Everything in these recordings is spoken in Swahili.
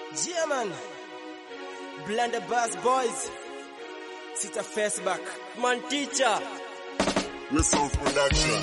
Yeah, man. Blender Bass Boys. Sita face back. Man teacher. Resource Production.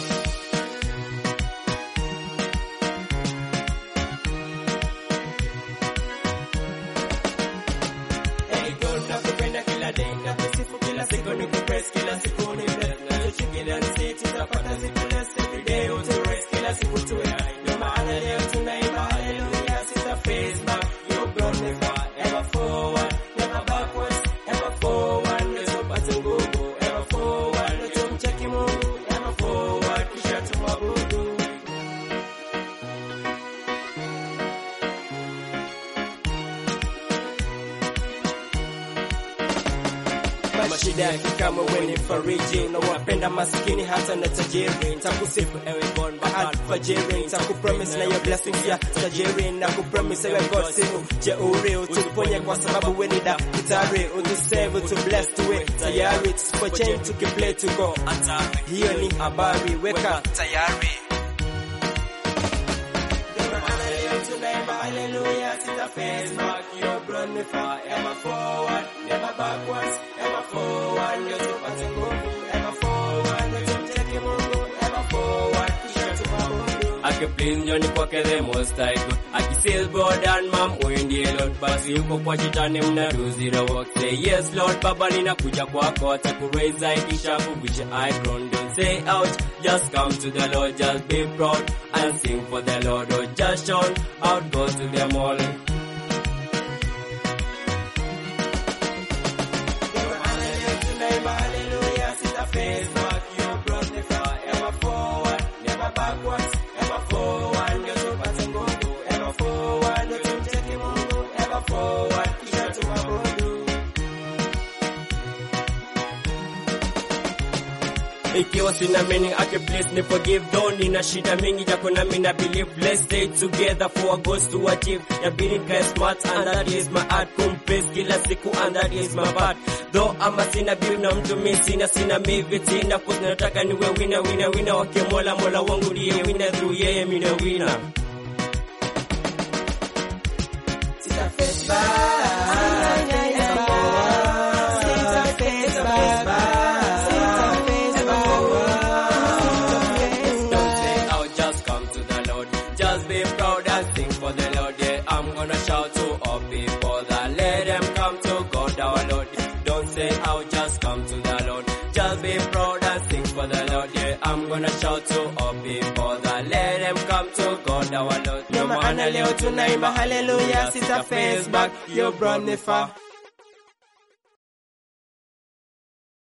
Hey, girl, nakupenda kila day, nakusifu kila siku, nikupress kila siku, ni bless. Nachochikilia ni state, utapata siku less. Every day utu-raise, kila siku tuwe high. Ndio maana leo tunaimba hallelujah, sita face back. You brought me far, ever forward, never backwards, ever forward. Ndio tupate nguvu, ever forward. Ndio tumcheki Mungu, ever forward, kisha tumwabudu. mashida yake kama weni fariji unawapenda maskini hata na tajiri ntakusifu ewe bon alfajiri ntakupromise na your blessings ya tajiri na kupromise ewe god siku jeuri utuponye kwa sababu weni daktari utusave utu bless tuwe tayari tusipo change tukiplay to go hatari hiyo ni habari weka tayari Hallelujah, sita face back, you brought me far, ever forward, never backwards, ever forward, ndio tupate nguvu, ever forward, ndio tumcheke Mungu, ever forward, kisha tuabudu. akiplease njoni kwake the most high good akisil god and mam huyu ndiye lord basi yuko kwa shetani mna do zero work say yes lord baba ninakuja kwako hata kuraise I kisha kugusha icon don't say ouch just come to the lord just be proud and sing for the lord or just shout out go to them all Tunaimba hallelujah, sita face back, you brought me far, ever forward, never backwards, ever forward, ndio tupate nguvu, ever forward, ndio tumcheke Mungu, ever forward, kisha tuabudu. ikiwa sina meaning ake please ni forgive though nina shida mingi jako na mina believe let's stay together for a goals to achieve ya being guy smart and that is my art kumpraise kila siku and that is my part though ama sina bill na mtu mi sina sina mi vitina cause nataka niwe wina wina wina wake mola mola wangu ndiye wina through yeye mina wina Sita face back, ever forward, sita face back, sita face Don't say out, just come to the Lord. Just be proud and sing for the Lord. Yeah, I'm gonna shout to all people that let them come to God our Lord. Don't say out, just come to the Lord. Just be proud and sing for the Lord. Yeah, I'm gonna shout to all people that let them come to God our Lord. Ndio maana leo tunaimba hallelujah, sita face back, you brought me far.